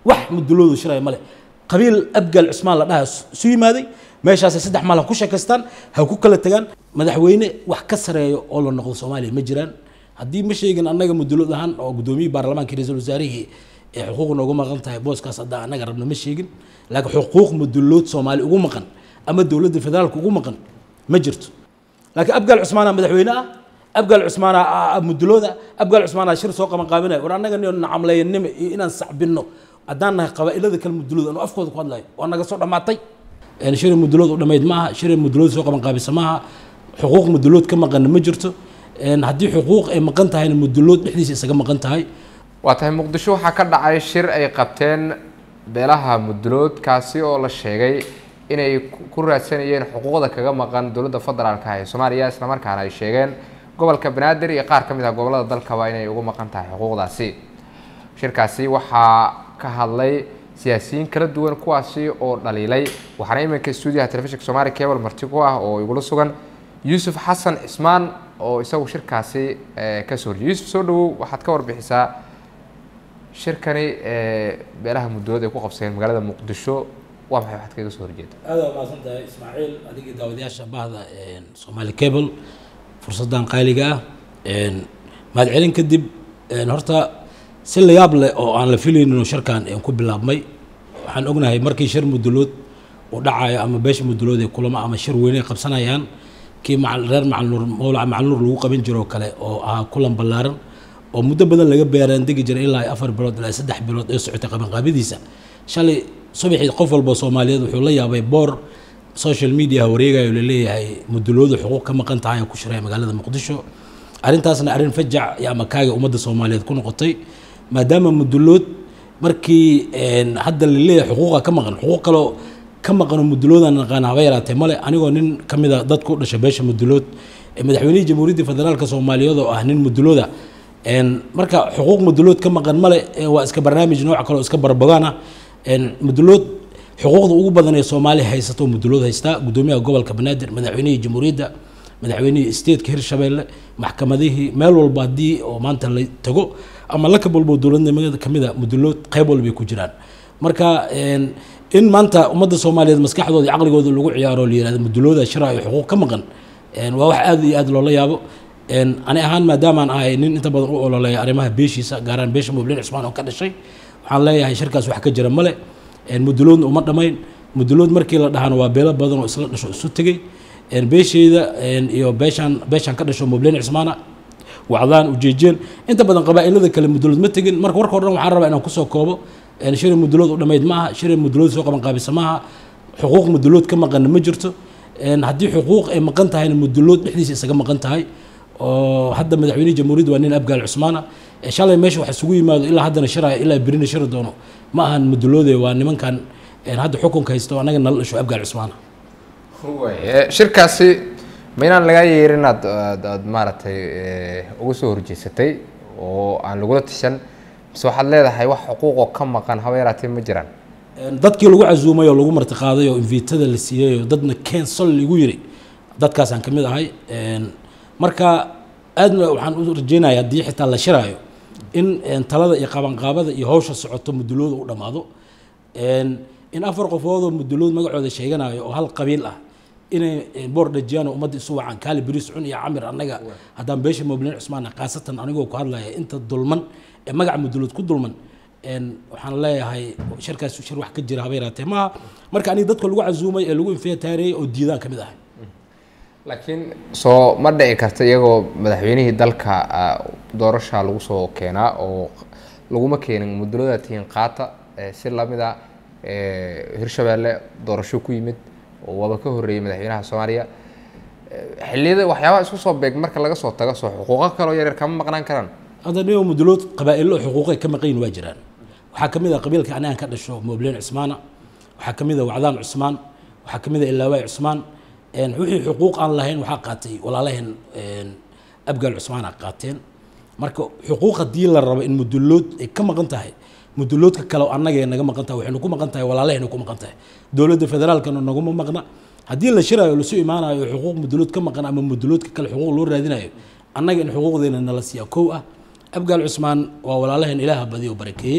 wax muduloodu shiraya male qabiil abgaal cusmaan la dhaha isu yimaaday meeshaasay saddex maal ha ku sheekaystaan ha ku kala tagaan madaxweyne wax ka sareeyo oo la noqdo soomaaliya ma jiraan haddii ma sheegin annaga mudulood ahaan oo gudoomiyii baarlamaanka ra-iisul wasaarihii ee xuquuq noogu maqan tahay booskaas haddaa annaga rabna ma sheegin laakiin xuquuq mudulood soomaali ugu maqan ama dowladda federaalka ugu maqan ma jirto laakiin abgaal cusmaana madaxweyne ah abgaal cusmaana mudulooda abgaal cusmaana shir soo qaban qaabinaya war annaga nin nacamleeyanimo iyo inaan sacbinno haddaan nahay qabaa'ilada kale mudulood anu afkooda ku hadlayo waa naga soo dhammaatay shiri mudulood u dhammayd maaha shiri mudulood soo qaban qaabisa maaha xuquuq mudulood ka maqanna ma jirto haddii xuquuq ay maqan tahayna mudulood dhexdiisa isaga maqan tahay waa tahay muqdisho waxaa ka dhacay shir ay qabteen beelaha mudulood kaasi oo la sheegay inay ku raadsanayeen xuquuqda kaga maqan dowladda federaalka ee soomaaliya islamarkaana ay sheegeen gobolka banaadir iyo qaar ka mid ah gobolada dalkaba inay ugu maqan tahay xuquuqdaasi shirkaasi waxaa ka hadlay siyaasiyiin kala duwan kuwaasi oo dhaliilay waxaana iminka stuudiyaha telefishinka somaali cable marti ku ah oo igula sugan yuusuf xasan cismaan oo isagu shirkaasi kasoo horjiyay yuusuf soo dhawow waxaad ka warbixisaa shirkani beelaha muddood ay ku qabsadeen magaalada muqdisho waa maxay waxaad kaga soo horjeeda aada waa mahadsan tahay ismaaciil adigii daawadayaasha bahda somaali cable fursaddan qaaliga ah mahadcelin kadib horta si la yaab leh oo aan la filaynin shirkan ku bilaabmay waxaan ognahay markii shir mudulood uu dhacayo ama beesha mudulood ee kulamo ama shir weyne ay qabsanayaan kii reer macalnuur mawlaca macalnuur lagu qaban jiroo kale oo ahaa kulan ballaaran oo muddo badan laga beeraan degi jiray ilaa afar bilood ilaa saddex bilood ee socotay qabanqaabadiisa shalay subaxii qof walba soomaaliyeed wuxuu la yaabay boor social media wareegayo laleeyahay muduloodu xuquuq ka maqan tahay oo ku shiraya magaalada muqdisho arrintaasna arrin fajac iyo ama kaaga ummadda soomaaliyeed ku noqotay maadaama mudulood markii hadda laleeyahay xuquuqa ka maqan xuquuq kaloo ka maqanoo muduloodan naqaan haba yaraatee male anigoo nin ka mid a dadku u dhashay beesha mudulood madaxweynihii jamhuuriyadda federaalka soomaaliyeed oo ah nin mudulooda marka xuquuq mudulood ka maqan male waa iska barnaamij nooc kale oo iska barbogaan ah mudulood xuquuqda ugu badan ee soomaaliya haysato mudulood haystaa gudoomiyaha gobolka banaadir madaxweynihii jamhuuriyadda madaxweynihii stateka hirshabeelle maxkamadihii meel walba haddii oo maanta la tago ama lakab walbo dowladnimada kamid a mudulood qayb walbay ku jiraan marka in maanta ummadda soomaaliyeed maskaxdooda iyo caqligooda lagu ciyaaro la yihahdo mudulooda shira iyo xuquuq ka maqan waa wax aad iyo aad loola yaabo ani ahaan maadaamaan ahay nin inta badan u ololeeya arrimaha beeshiisa gaaraan beesha mublin cusmaan oo ka dhashay waxaan leeyahay shirkaas wax ka jira male muduloodna uma dhammayn mudulood markii la dhahana waa beelo badan oo isla dhasho isu tegey beesheyda iyo beeshaan beeshaan ka dhasho mublin cusmaana wacdaan ujeejeen inta badan qabaa'ilada kale mudulood ma tegin marka warka o dhan waxaan rabaa inaan kusoo koobo shiri mudulood u dhammayd maaha shiri mudulood soo qaban qaabisa maaha xuquuq mudulood ka maqanna ma jirto haddii xuquuq ay maqan tahayna mudulood dhexdiisa isaga maqan tahay oo hadda madaxweynihii jamhuuriyadda waa nin abgaal cusmaana shalay meesha wax isugu yimaado ilaa haddana shiraya ilaa berina shiri doono ma ahan muduloode waa nimankan hadda xukunka haysto annaga nala dhasho abgaal cusmaana shirkaasi ma inaan lagaa yeerin aad aad maaragtay uga soo horjeesatay oo aan lagula tishan mise waxaad leedahay wax xuquuqoo ka maqan haba yaraatee ma jiraan dadkii lagu casuumay oo lagu martiqaaday oo invitada la siiyey oo dadna kensol lagu yiri dadkaasaan ka mid ahay marka aadna waxaan u rajeynaya haddii xitaa la shiraayo in talada iyo qabanqaabada iyo hawsha socoto mudulooda u dhammaado in afar qofoodoo mudulood magacooda sheeganayo oo hal qabiil ah inay boor dhajiyaan oo ummadda isu wacaan kaali beriis cun iyo camir annaga haddaan beesha moblin cusmaan khaasatan anigoo ku hadlaya inta dulman ee magaca mudulood ku dulman waxaan leeyahay shirkaas shir wax ka jira haba yaraatee maaha marka aniga dadka lagu casuumay ee lagu infeetaareeyey oo diidaan ka mid ahay laakiin soo ma dhici karta iyagoo madaxweynihii dalka doorasha lagu soo keenaa oo laguma keenin mudulada tihiin qaata si lamida hirshabeelle doorasho ku yimid oo waaba ka horreeyey madaxweynaha soomaaliya xilliyada waxyaabaha isku soo beeg marka laga soo tago soo xuquuqo kaloo yaryar kama maqnaan karaan hadda niyo mudulood qabaa'ilo xuquuqay ka maqayin waa jiraan waxaa ka mid a qabiilka anigaan ka dhasho moblin cusmaana waxaa ka mid a wacdaan cusmaan waxaa ka mid a ilaawaay cusmaan wixii xuquuq aan lahayn waxaa qaatay walaalaheen abgaal cusmaan a qaateen marka xuquuq haddii la rabo in mudulood ay ka maqan tahay muduloodka kale annagee naga maqan tahay waxaynu ku maqan tahay walaalahayna ku maqan tahay dowladda federaalkana naguma maqna haddii la shiraayo lasu imaanayo xuquuq mudulood ka maqan ama muduloodka kale xuquuq loo raadinayo annaga in xuquuqdeena nala siiya kow ah abgaal cusmaan waa walaalaheen ilaaha badiyo barakeeyey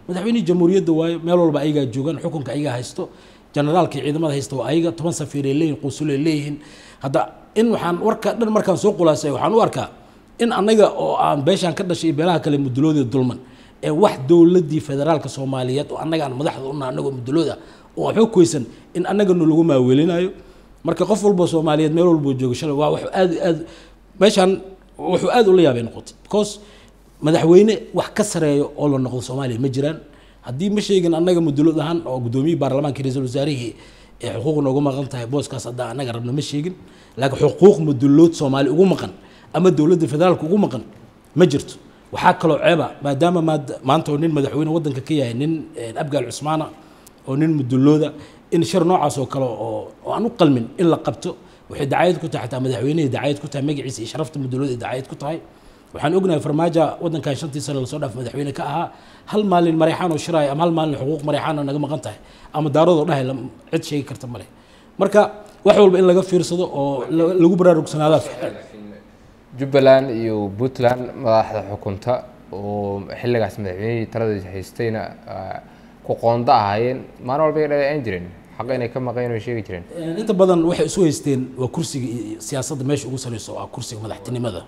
madaxweynihii jamhuuriyadda waayo meel walba ayagaa joogaan xukunka ayagaa haysto generaalkii ciidamada haysta waa ayaga toban safiiray leeyihin qusulay leeyihiin hadda in waxaan warka dhan markaan soo khulaasay waxaan u arkaa in annaga oo aan beeshaan ka dhashay iyo beelaha kale mudulooda dulman ee wax dowladdii federaalka soomaaliyeed oo annaga aan madaxda una annagoo mudulooda oo waxba koysan in annaganu lagu maaweelinayo marka qof walba soomaaliyeed meel walboo jooga shalay waa wax aad aad meeshaan wuxuu aad ula yaabay noqotay because madaxweyne wax ka sareeyo oo la noqdo soomaaliya ma jiraan haddii ma sheegin annaga mudulood ahaan oo guddoomiyihii baarlamaanka ra-iisul wasaarihii ee xuquuq noogu maqan tahay booskaas hadda annaga rabna ma sheegin laakiin xuquuq mudulood soomaali ugu maqan ama dowladda federaalka ugu maqan ma jirto waxaa kaloo ceeba maadaama maad- maanta oo nin madaxweyne waddanka ka yahay nin abgaal cusmaana oo nin mudulooda in shir noocaas oo kale oo oo aan u qalmin in la qabto waxay dacayad ku tahay xataa madaxweynihii dacayad ku tahay magaciisa iyo sharafta mudulooda ay dacayad ku tahay waxaan ognahay farmaajo waddankan shantii sano lasoo dhaaf madaxweyne ka ahaa hal maalin marexaan oo shiraaya ama hal maalin xuquuq marexaan oo naga maqan tahay ama daaradoo dhahay lam- cid sheegi karta male marka wax walba in laga fiirsado oo la- lagu baraarugsanaada jubbaland iyo puntland madaxda xukunta oo xilligaas madaxweynihii talada haystayna ah, ku qoonda ahaayeen maalin walba ay dhaleeceyn jireen xaq inay ka maqeen way sheegi jireen inta badan waxay isu haysteen waa kursiga iyo siyaasadda meesha ugu sareyso waa kursiga madaxtinimada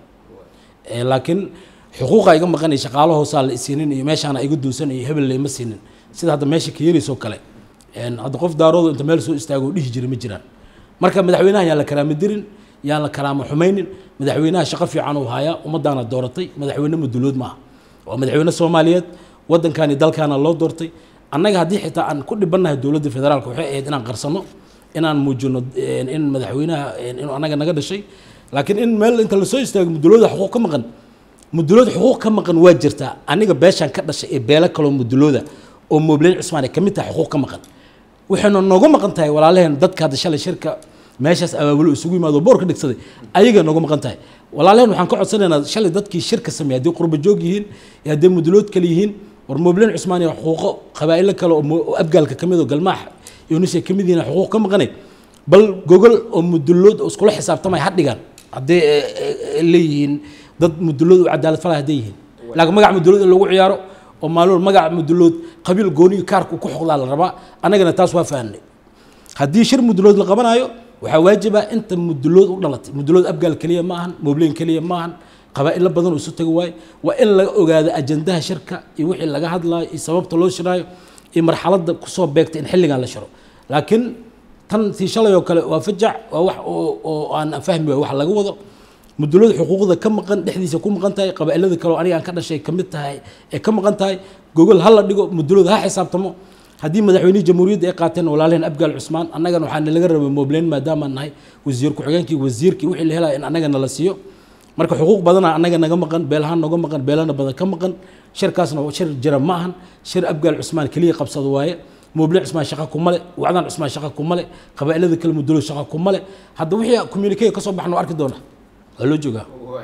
Eh, laakiin xuquuqa iga maqanay shaqaalo hoosaa la isiinin iyo meeshaana iga duunsan iyo hebel layma siinin sida hadda meesha ka yeelaysoo kale En hadda qof daaroodu inta meel soo istaago oo dhihi jiray ma jiraan marka madaxweynaha yaan la karaama dirin yaan la karaama xumaynin madaxweynaha shaqo fiican uu hayaa ummadaana dooratay madaxweyne mudulood maaha waa madaxweyne soomaaliyeed waddankaani dalkaana loo doortay annaga haddii xitaa aan ku dhibannahay dowladda federaalka waxay ahayd inaan qarsano inaan muujino en, in madaxweynaha en, inuu annaga naga dhashay laakiin in meel inta lasoo istaago mudulooda xuquuq ka maqan mudulood xuquuq ka maqan waa jirtaa aniga beeshaan ka dhashay ee beelo kaloo mudulooda oo moobleen cusmaan ay ka mid tahay xuquuq ka maqan waxayna nooga maqan tahay walaalaheen dadka hadda shalay shirka meeshaas abaabulo isugu yimaado boor ka dhigsaday ayaga nooga maqan tahay walaalaheen waxaan ka codsanaynaa shalay dadkii shirka sameeyay haddii qurba joog yihiin iyo haddii mudulood kale yihiin war moobleen cusmaan iyo xuquuqo qabaa'ilo kale oo mo- oo abgaalka ka mid oo galmaax iyo nisay ka mid yihiin xuquuq ka maqanay bal gogol oo mudulood oo iskula xisaabtamay ha dhigaan hadday eh, eh, leeyihiin dad mudulood u cadaalad falay hadday yihiin laakiin magac mudulood in lagu ciyaaro oo maalmood magac mudulood qabiil gooniyo kaarka ku xoqdaa la rabaa annagana taas waa fahanay haddii shir mudulood la qabanayo waxaa waajiba inta mudulood u dhalatay mudulood abgaal keliya ma ahan moobleen keliya ma ahan qabaa'ilo badan oo isu tagi waayo waa in laga ogaado ajandaha shirka iyo wixii laga hadlayo iyo sababta loo shiraayo iyo marxaladda kusoo beegtay in xilligan la shiro laakiin tan tii shalay oo kale waa fajac waa wax oo oo aan fahmi waayo wax laga wado mudulada xuquuqda ka maqan dhexdiisa ku maqan tahay qabaa'ilada kale oo aniga aan ka dhashay ka mid tahay ee ka maqan tahay gogol ha la dhigo mudulada ha xisaabtamo haddii madaxweynihii jamhuuriyadda ay qaateen walaalaheen abgaal cusmaan annagana waxaa nalaga rabay moobleen maadaamaan nahay wasiir ku-xigeenkii wasiirkii wixii la helaya in annagana la siiyo marka xuquuq badana annaga naga maqan beelahaan noga maqan beelana badan ka maqan shirkaasna waa shir jira ma ahan shir abgaal cusmaan keliya qabsado waaye moobleen cusmaan shaqa kuma le wacdaan cusmaan shaqa kuma le qabaa'ilada kale mudulo shaqa kuma le hadda wixii communique ka soo baxna waa arki doona waa loo joogaa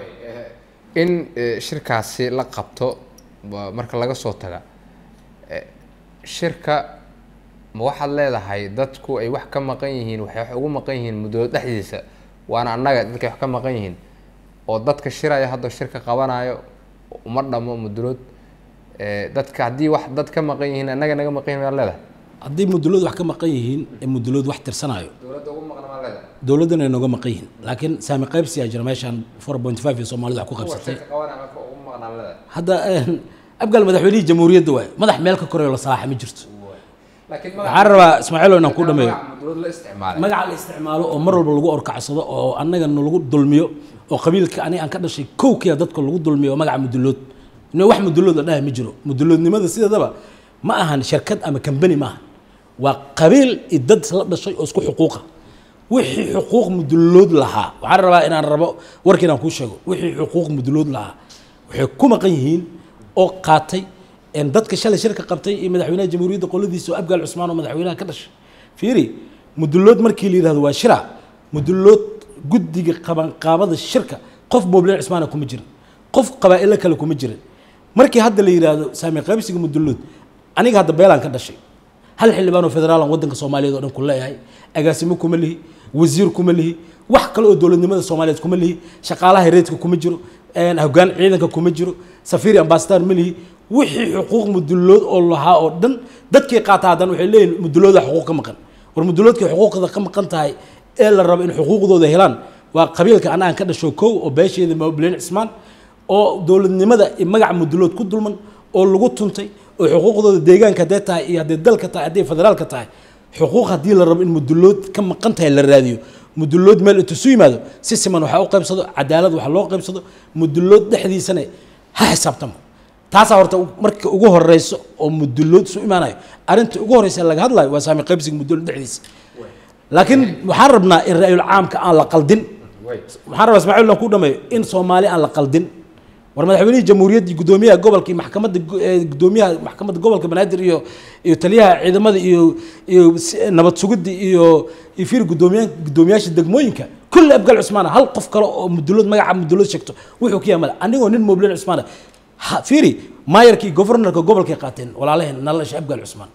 in eh, shirkaasi la qabto ba- marka laga soo taga eh, shirka ma waxaad leedahay dadku ay wax ka maqan yihiin waxay wax ugu maqan yihiin muddooda dhexdiisa waana annaga dadkay wax ka maqan yihiin oo dadka shiraya hadda shirka qabanayo uma dhamo mudulood eh, dadka haddii wax dad ka maqan yihiin annaga naga maqan yihin maad leedahay haddii mudulood wax ka maqan yihiin ee mudulood wax tirsanayo dowladda ugu maqan maad leedahay dowladdana ay nooga maqan yihiin laakiin saami qaybsiyaa jira meeshaan four point five ee soomaalida wax ku qabsatay shirka qabanaya marka ugu maqan aad leedahay hadda een, abgaal madaxweynihii jamhuuriyadda waaye madax meel ka koreeyo la salaaxa ma jirto laakiin waxaan rabaa ismaaciilo inaan ku dhameeyo mudulood la isticmaalay magaca la isticmaalo oo mar walba lagu orkacsado oo annagana lagu dulmiyo oo qabiilka aniga aan ka dhashay kowkiya dadka lagu dulmiyo oo magaca mudulood ina wax mudulood la dhahay ma jiro muduloodnimada sideedaba ma ahan shirkad ama kambani ma ahan waa qabiil iyo dad la dhashay oo isku xuquuqa wixii xuquuq mudulood lahaa waxaan rabaa inaan rabo warka inaan kuu sheego wixii xuquuq mudulood lahaa waxay ku maqan yihiin oo qaatay een dadka shalay shirka qabtay iyo madaxweynaha jamhuuriyadda qoladiisa oo abgaal cusmaan oo madaxweynaha ka dhashay fiiri mudulood markii la yidhahdo waa shira mudulood guddiga qabanqaabada shirka qof moobleen cusmaana kuma jirin qof qabaa'ilo kale kuma jirin markii hadda la yidhaahdo saami qaybsiga mudulood aniga hadda beelaan ka dhashay hal xildhibaan oo federaalan waddanka soomaaliyeed oo dhan ku leeyahay agaasimo kuma lihi wasiir kuma lihi wax kale oo dowladnimada soomaaliyeed kuma lihi shaqaalaha reedka kuma jiro een, hoggaan ciidanka kuma jiro safiiri ambasadar ma lihi wixii xuquuq mudulood oo lahaa oo dhan dadkii qaata haddana waxay leeyihin mudulooda xuquuq ka maqan war muduloodkay xuquuqda ka maqan tahay ee la rabo in xuquuqdooda helaan waa qabiilka annagan ka dhasho kow oo beesheeda mableen cismaan oo dowladnimada iyo magaca mudulood ku dulman oo lagu tuntay oo xuquuqdooda deegaanka haddee tahay iyo haddee dalka tahay haddee federaalka tahay xuquuq haddii la rabo in mudulood ka maqan tahay la raadiyo mudulood meel intusu yimaado si siman waxaa u qaybsado cadaalad waxa loo qaybsado mudulood dhexdiisana ha xisaabtamo taasaa horta marka ugu horeyso oo mudulood isu imaanayo arrinta ugu horeysa laga hadlayo waa saami qaybsiga mudulood dhexdiisa laakiin waxaan rabnaa in ra-yul caamka aan la qaldin waxaan rabaa ismaaciil aan ku dhameeyo in soomaali aan la qaldin war madaxweynihii jamhuuriyaddii guddoomiyaha gobolka iyo maxkamadda guddoomiyaha maxkamadda gobolka banaadir iyo iyo taliyaha ciidamada iyo iyo nabad sugidda iyo iyo fiir guddoomiya guddoomiyaasha degmooyinka kulli abgal cusmaana hal qof kale oo mudulood magaca mudulood sheegto wuxuu ku yaamala anigoo nin moobleen cusmaana fiiri maayarkii governorka gobolkay qaateen walaalaheen nalasha abgal cusmaan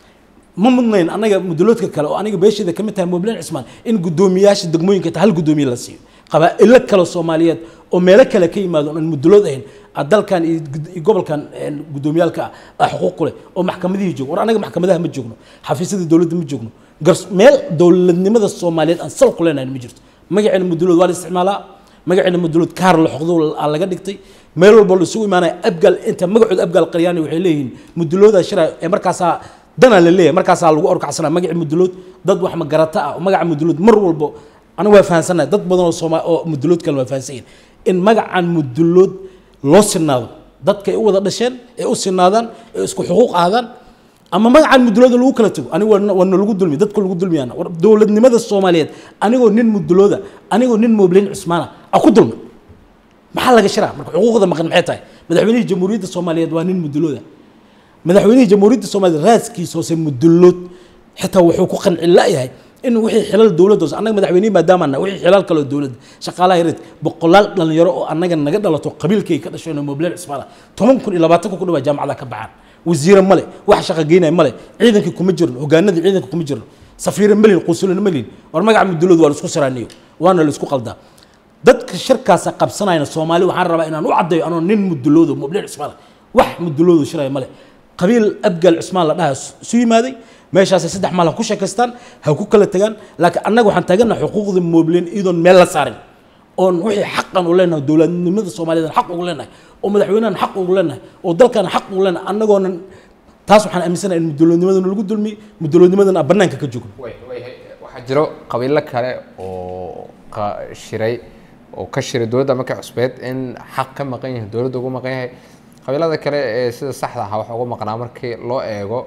ma mudnayn anaga muduloodka kale oo aniga beesheeda kamid tahay moobleen cusmaan in guddoomiyaasha degmooyinka ta hal guddoomiye la siiyo qabaa'ilo kale soomaaliyeed oo meelo kale ka yimaado aan mudulood ahayn dalkan iyo gobolkan guddoomiyaalka ah xuquuq ku leh oo maxkamadihii joogo war anaga maxkamadaha ma joogno xafiisyada dowladda ma joogno gars meel dowladnimada soomaaliyeed aan sal ku leenahay ma jirto magaceena mudulood waa la isticmaalaa magaceena mudulood kaar la xoqdo aa laga dhigtay meel walba la isugu imaanaya abgaal inta magacooda abgaal qaryaani waxay leeyihiin mudulooda shira ee markaasaa danaa la leeyahay markaasaa lagu orkacsanaa magaci mudulood dad wax magarata ah oo magaca mudulood mar walbo anigu waa fahansanahay dad badan oo sooma oo mudulood kale waa fahansan yihin in magacan mudulood loo sinaado dadka ay u wada dhasheen ee u sinaadaan ee isku xuquuq ahdaan ama magacan mudulooda lagu kala tago anigu waana lagu dulmi dadka lagu dulmiyaana war dowladnimada soomaaliyeed anigoo nin mudulooda anigoo nin moobleen cusmaana a ku dulmi maxaa laga shiraa marka xuquuqda maqan maxay tahay madaxweynihii jamhuuriyadda soomaaliyeed waa nin mudulooda madaxweynihii jamhuuriyadda soomaaliyeed raaskiisa hoose mudulood xitaa wuxuu ku qanci la-yahay in wixii xilal dowladda hoose annaga madaxweynihi maadaama annaga wixii xilal kaloo dowladda shaqaalaha yareed boqolaal dhalinyaro oo annaga naga dhalato qabiilkay ka dhasho inay moobleen cusmaana toban kun iyo labaatan kun ku dhawaa jaamacada ka baxaan wasiire male wax shaqa geynaya male ciidankii kuma jirno hogaanadii ciidanka kuma jirno safiire malin quusulina malin war magaca mudulood waa la isku siraaniyo waana la isku qaldaa dadka shirkaasa qabsanayna soomaali waxaan rabaa inaan u caddayo anoo nin muduloodo moobleen cusmaan wax muduloodo shiraya male qabiil abgal cusmaan la dhaha isu yimaaday meeshaasay saddex maal ha ku sheekaystaan ha ku kala tagaan laakiin annaga waxaan taaganaha xuquuqda moobleen iyadoon meel la saarin oon wixii xaqan u leenahay dowladnimada soomaaliyeed xaq ugu leenahay oo madaxweynahan xaq ugu leenahay oo dalkan xaq ugu leenahay annagoonan taas waxaan aaminsanahay in muduloodnimadana lagu dulmi muduloodnimadana aan bannaanka ka joogno waxaa jiro qabiilo kale oo shiray oo ka shiray dowladda markay cusbeed in xaq ka maqan yahay dowladda ugu maqan yahay qabiilada kale ee sida saxda ahaa waxa uga maqnaa markii loo eego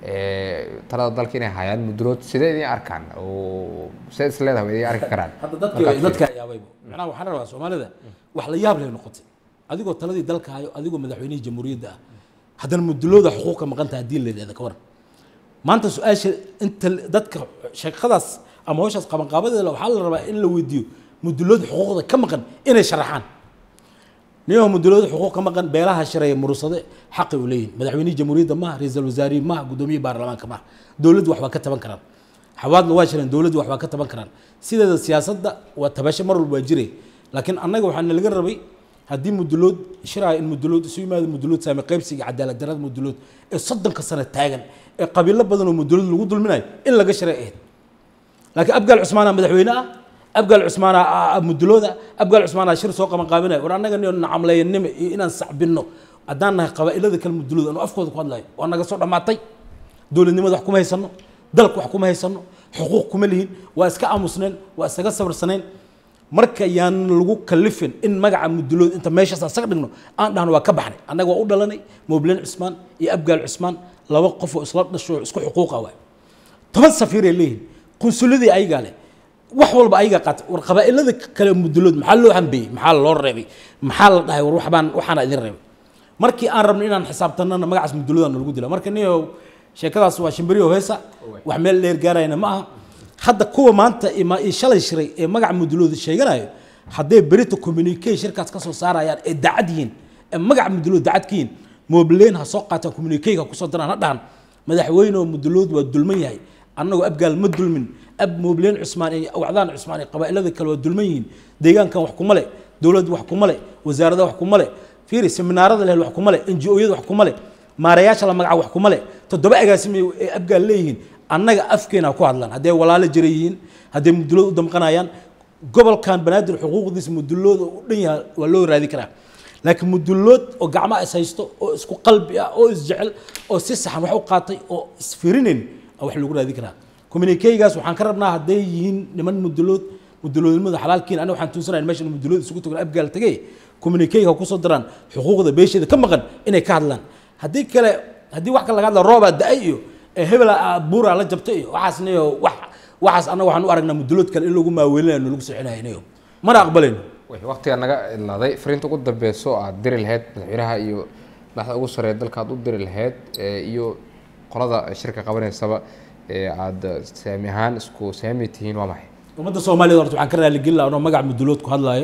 talada dalka inay hayaan mudulood sidee idin arkaan oo sidee is leedahay way idin arki karaan hadda dadka dadka yaabayba macnaha waxaan rabaa soomaalida wax la yaab leh noqotay adigoo taladii dalka hayo adigoo madaxweynihii jamhuuriyadda ah haddana mudulooda xuquuqa maqan tahay haddii la yidhahda ka waran maanta su-aasha inta dadka sheekadaas ama hawshaas qabanqaabadeeda waxaa la rabaa in la weydiiyo mudulooda xuquuqda ka maqan inay sharaxaan niyaho mudulooda xuquuq ka maqan beelaha shareeya murursade xaqi u leeyihin madaxweynihii jamhuuriyadda maha ra-iisul wasaarihi maha gudoomiyihii baarlamaanka maha dowladdu wax waa ka taban karaan xawaadna waa jireen dowladdu wax waa ka taban karaan sideeda siyaasadda waa tabasho mar walba waa jire laakiin annaga waxaa nalaga rabay haddii mudulood shiraya in mudulood isu yimaado mudulood saami qaybsiga cadaalad darada mudulood ee soddonka sano taagan ee qabiilo badan oo mudulood lagu dulminayo in laga shiray ahayd laakiin abgaal cusmaana madaxweyne ah abgaal cusmaana mudulooda abgaal cusmaana shir soo qaban qaabinaya war annaga niyo nacamleeyanimo iyo inaan sacbinno haddaan nahay qabaa'ilada kale mudulood anu afkooda ku hadlayo waa naga soo dhammaatay dowladnimada wax kuma haysano dalka wax kuma haysano xuquuq kuma lihin waa iska aamusneen waa isaga sabarsaneen marka yaan lagu kalifin in magaca mudulood inta meeshaas aan saga dhigno aan dhahno waa ka baxnay annaga waa u dhalanay moobleen cusmaan iyo abgaal cusmaan laba qof oo isla dhasho oo isku xuquuqa waay toban safiiray leeyihin qunsuladii ayagaa leh wax walba ayagaa qaatay war qabaa'ilada kale mudulood maxaa loo hambeeyey maxaa loo reebay maxaa la dhahay war waxbaan waxaana idin reebay markii aan rabno inaan xisaabtanana magacaas muduloodaan lagu dila marka niyo sheekadaas waa shimbiriyo heesa wax meel dheer gaarayna ma aha hadda kuwa maanta ima shalay shiray ee magaca mudulooda sheeganayo hadday berita communique shirkaas ka soo saarayaan ee dacad yihiin ee magaca mudulood dacad ka yihiin moobleen ha soo qaataan communiquega kusoo daraan ha dhahan madaxweyne oo mudulood waa dulman yahay annagoo abgaal ma dulmin ab moobleen cusmaan iyo wacdaan cusmaan iyo qabaa'ilada kale waa dulman yihiin deegaankan wax kuma le dowladda wax kuma le wasaarada wax kuma le fiiri seminaarada lehel wax kuma leh n g o-yada wax kuma leh maarayaasha la magaca wax kuma leh toddoba agaasime ee abgaal leeyihiin annaga afkeena ku hadlaan hadday walaalo jira yihiin hadday mudulood u damqanayaan gobolkan banaadir xuquuqdiisa mudulooda u dhan yahay waa loo raadi karaa laakiin mudulood oo gacmaha is haysto oo isku qalbi ah oo isjecel oo si saxan wax u qaatay oo isfirinayn aa wax lagu raadi karaa communikeygaas waxaan ka rabnaa hadday yihiin niman mudulood muduloodnimada xalaalkiin aniga waxaan tuunsanayn meeshan mudulood isugu tago abgaal tagay communikeyga kusoo daraan xuquuqda beesheeda ka maqan inay ka hadlaan haddii kale haddii wax kale laga hadla roobaa da-ay iyo ee hebela buuraa la jabtay iyo waxaasniyo wax waxaas annaga waxaan u aragnaa mudulood kale in lagu maaweelinayo lagu sixinayo mana aqbalayno waqtiga naga ilaaday fariinta ugu dambeyso aad diri lahayd madaxweynaha iyo madaxda ugu sareeya dalka aad u diri lahayd iyo qolada shirka qabanaysaba ee aad saami ahaan isku saami tihiin waa maxay ummadda soomaaliyed horta waxaan ka raaligelin lahaa anoo magaca mudulood ku hadlaayo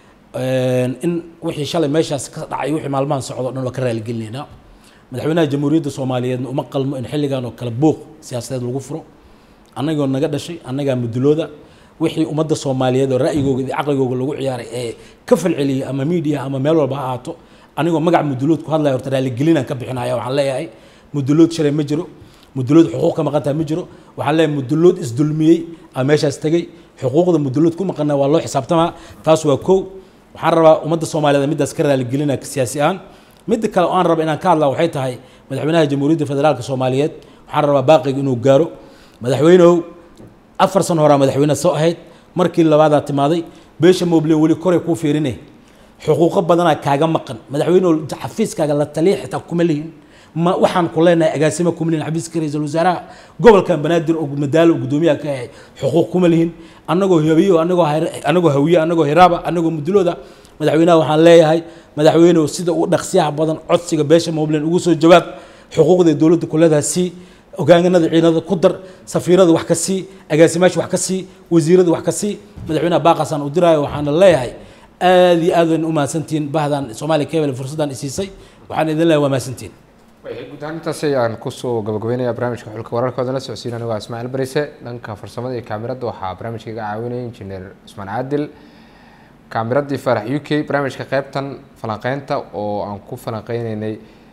in wixii shalay meeshaas ka dhacay wixii maalmahan socdo o dhan waa ka raaligelinaynaa madaxweynaha jamhuuriyadda soomaaliyeedna uma qalmo in xilligan oo kale buuq siyaasadeed lagu furo annagoo naga dhashay annagaa mudulooda wixii ummadda soomaaliyeed oo ra'yigooga iyo caqligooga lagu ciyaaray ee ka falceliyay ama miidiya ama meel walba ha ahaato anigoo magac mudulood ku hadlaya horta raaligelinaan ka bixinaya waxaan leeyahay mudulood shalay ma jiro mudulood xuquuq ka maqantaa ma jiro waxaan leeyahay mudulood isdulmiyey aa meeshaas tegey xuquuqda mudulood ku maqana waa loo xisaabtamaa taas waa kow waxaan rabaa ummadda soomaaliyeed middaas ka raaligelina siyaasi ahaan midda kale oo aan raba inaan ka hadlaa waxay tahay madaxweynaha jamhuuriyadda federaalka soomaaliyeed waxaan rabaa baaqiga inuu gaaro madaxweynehow afar sano horaa madaxweyne soo ahayd markii labaadaa timaaday beesha moble weli koray kuu fiirine xuquuqo badanaa kaaga maqan madaxweynehow xafiiskaaga la taliya xitaa kuma lihin ma waxaan ku leenahay agaasimo kuma lihin xafiiska ra-iisul wasaaraha gobolkan banaadir oo madaalo guddoomiyaha ka ahay xuquuq kuma lihin annagoo habiyo annagoo annagoo hawiye annagoo hiraaba annagoo mudulooda madaxweynaha waxaan leeyahay madaxweynehu sida uu dhaqsiyaha badan codsiga beesha moblen ugu soo jawaab xuquuqda dowladda kuleedaha sii hogaanganada ciidamada ku dar safiirada wax ka sii agaasimaasha wax ka sii wasiirada wax ka sii madaxweynaha baaqaasaan u diraayo waxaana leeyahay aad iyo aad wayna u mahadsantihiin bahdan soomaaliya kebel fursaddan isiisay waxaan idin leeyahay waa mahadsantihiin guud ahaan intaas ayaan kusoo gabagabeynaya barnaamijka xulka wararkooda la socodsiin anigo ismaaciil barise dhanka farsamada iyo kaamirada waxaa barnaamijka iga caawinaya injineer cusmaan caadil kaamiradii farax u k barnaamijka qeybtan falanqeynta oo aan ku falanqeyneynay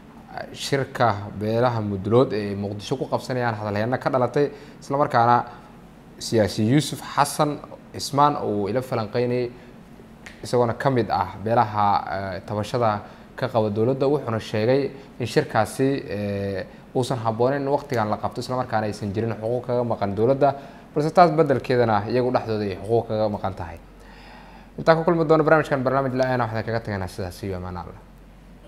shirka beelaha mudulood ee muqdisho ku qabsanayaan hadalheena ka dhalatay islamarkaana siyaasi yuusuf xasan cismaan uu ila falanqeynayay isagoona ka mid ah beelaha tabashada ka qaba dowladda wuxuuna sheegay in shirkaasi uusan habbooneyn in waqtigan la qabto islamarkaana aysan jirin xuquuq kaga maqan dowladda balse taas bedelkeedana iyagu dhexdooda ay xuquuq kaga maqan tahay intaan ku kulmi doono barnaamijkan barnaamij la-aana waxaan kaga tagaynaa sidaas iyo amaan alla